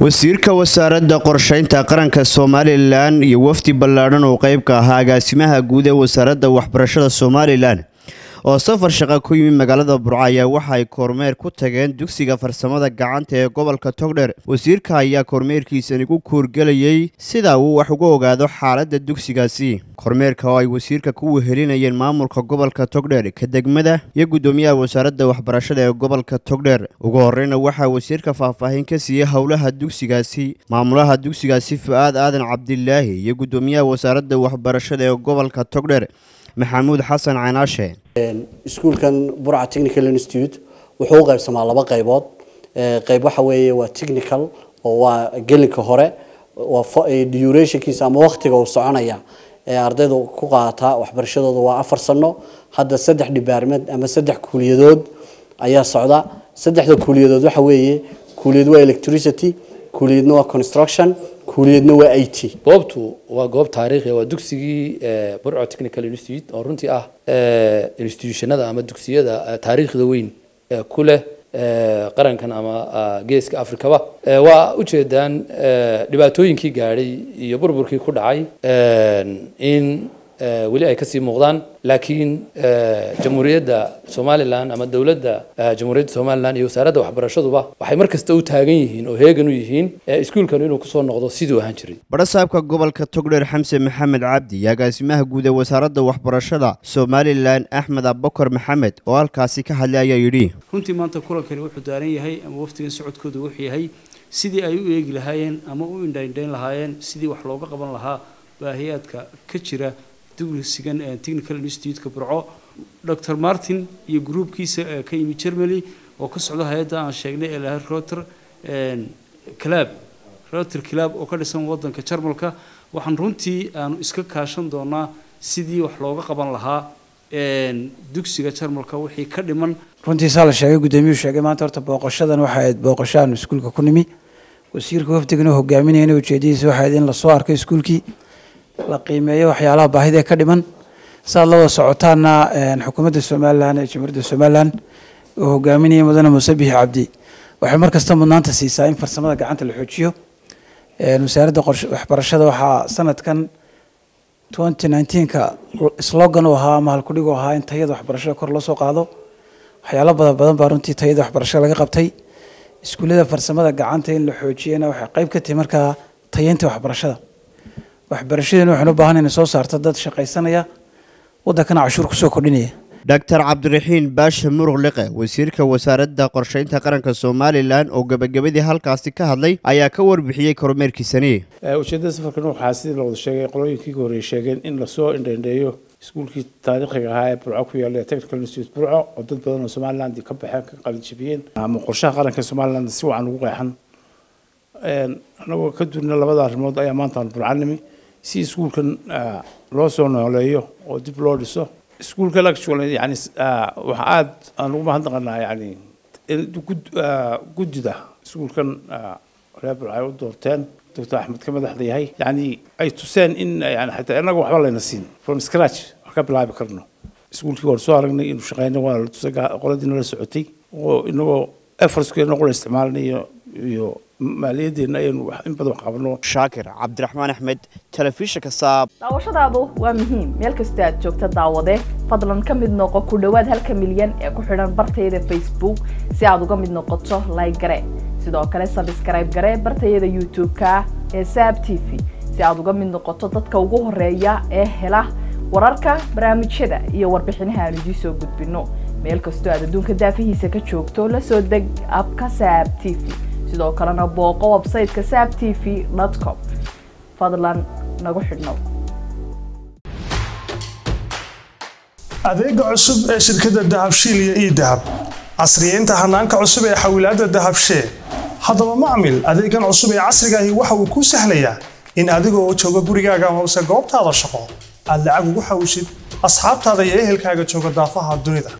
wasiirka wasaaradda qorsheynta qaranka somalilan iyo wafdi ballaadhan oo qeybka ahaa agaasimaha guud ee wasaaradda waxbarashada somalilan oo safar shaqa ku yimid magaalada burco ayaa waxa ay kormeer ku tageen dugsiga farsamada gacanta ee gobolka togdheer wasiirka ayaa kormeerkiisani ku kuurgelayay sida uu wax uga ogaado xaaladda dugsigaasi kormeerka oo ay wasiirka ku wehelinayeen maamulka gobolka togdheer ka degmada iyo guddoomiyaha wasaaradda waxbarashada ee gobolka togdheer ugu horeyna waxaa wasiirka faahfaahin ka siiyey howlaha dugsigaasi maamulaha dugsigaasi fu-aad aadan cabdilaahi iyo guddoomiyaha wasaaradda waxbarashada ee gobolka togdheer maxamuud xasan canaashe iskuulkan burca technical institute wuxuu u qaybsamaa laba qaybood qayb waxa weeye waa technical oo waa gelinka hore waa durationkiisa ama waqtiga uu soconaya ee ardaydu ku qaata waxbarashadooda waa afar sano hadda saddex department ama saddex kuuliyadood ayaa socda saddexda kuuliyadood waxa weeye kuuliyad waa electricity kuuliyadna waa construction kuuliyadna waa i t goobtu waa goob taariikhi waa dugsigii burco technical institute oo runtii ah institutionada ama dugsiyada taariikhda weyn ku leh qarankan ama geeska afrikaba waa ujeedaan dhibaatooyinkii gaadhay iyo burburkii ku dhacay in weli ay kasii muuqdaan laakiin jamhuuriyadda somalilan ama dowladda jamhuuriyadda somalilan iyo wasaaradda waxbarashaduba waxay mar kasta u taagan yihiin oo heegan u yihiin iskuulkan inuu kusoo noqdo siduu ahaan jiray badhasaabka gobolka togdheer xamse maxamed cabdi iyo agaasimaha guud ee wasaaradda waxbarashada somalilan axmed abakar maxamed oo halkaasi ka hadlay ayaa yidhi runtii maanta kulankani wuxuu daaran yahay ama waftigan socodkooda wuxuu yahay sidii ay u eegi lahaayeen ama u indhaindhayn lahaayeen sidii wax looga qaban lahaa baahiyaadka ka jira dugsigan technical institute-ka burco dr martin iyo gruubkiisa ka yimid germany oo ka socda hay-adda aan sheegnay ee lahaa roter clab roter clab oo ka dhisan wadanka jarmalka waxaan runtii aanu iska kaashan doonaa sidii wax looga qaban lahaa dugsiga jarmalka wixii ka dhiman runtii saa la sheegay guddoomiyuhu sheegay maanta horta booqashadan waxay ahayd booqasho aanu iskuulka ku nimi wasiirka wafdigana hogaaminayana ujeedadiisa waxay ahayd in lasoo arko iskuulkii la qiimeeyo waxyaalaha baahida ee ka dhiman saaad la wada socotaana xukuumadda somalilan ee jamhuuriyadda somalilan oo hogaaminaya mudane muuse bixi cabdi waxay mar kasta mudnaanta siisaa in farsamada gacanta la xoojiyo wasaaradda waxbarashada waxaa sanadkan twenty nineteenka slogan u ahaa ama halkudhig u ahaa in tayada waxbarashada kor loo soo qaado waxyaalo badan badan baa runtii tayada waxbarashada laga qabtay iskuullada farsamada gacanta in la xoojiyana waxay qayb ka tahay markaa tayeynta waxbarashada waxbarashadeena waxaan u baahan inay soo saarto dad shaqaysanaya waddankana cashuur kusoo kordhinaya doctor cabdiraxiin baasha muruq liqe wasiirka wasaaradda qorsheynta qaranka somalilan oo gebagabadii halkaasi ka hadlay ayaa ka warbixiyey kormeerkiisani ujeedada safarkan waxaa sidii lawada sheegay qolooyinkii ka horreeyay sheegeen in lasoo indhaindheeyo iskuulkii taariikhiga ahaa ee burco ku yaalla technical institute burco oo dad badan oo somaliland ka baxeen ka qalinjabiyeen ama qorshaha qaranka somaliland si wacan ugu qeexan anagoo ka duulna labada arrimood ayaa maanta aan burcanimi si iskuulkan loo soo nooleeyo oo dib loo dhiso iskuulkan actually yani waxa aada aan ugu mahadnaqanaa yani guddida iskuulkan reer burca ay u doorteen doctor axmed ka madaxda yahay yani ay tuseen in yani xataa inaga waxba layna siin from scratch wax ka bilaabi karno iskuulkii waan soo aragnay inuu shaqeyna waa la tusay qoladiina la socotay oo inagoo effortskeena qura isticmaalnayo iyo maaliyaddeena ayaynu in badan wax qabno shaakir cabdiraxmaan axmed telefishinka saab daawashadaadu waa muhiim meel kasta aad joogta daawade fadlan ka mid noqo ku dhowaad halka milyan ee ku xidhan bartayada facebook si aad uga mid noqoto like gare sidoo kale sabskrayb gare bartayada youtube-ka ee saab t v si aad uga mid noqoto dadka ugu horeeya ee hela wararka barnaamijyada iyo warbixinaha aan idiin soo gudbino meel kastoo aad adduunka daafihiisa ka joogto la soo deg abka saab t v sidoo kalena booqo websayteka saab t v com fadlan nagu xidhnow adeega cusub ee shirkadda dahabshiil iyo ii dahab casriyeynta hanaanka cusub ee xawilaadda dahabshee haddaba macmil adeegan cusub ee casrigaahi waxa uu kuu sahlayaa in adigoo jooga gurigaaga hoose goobtaada shaqo aad lacag ugu xawshid asxaabtaada iyo ehelkaaga jooga daafaha dunida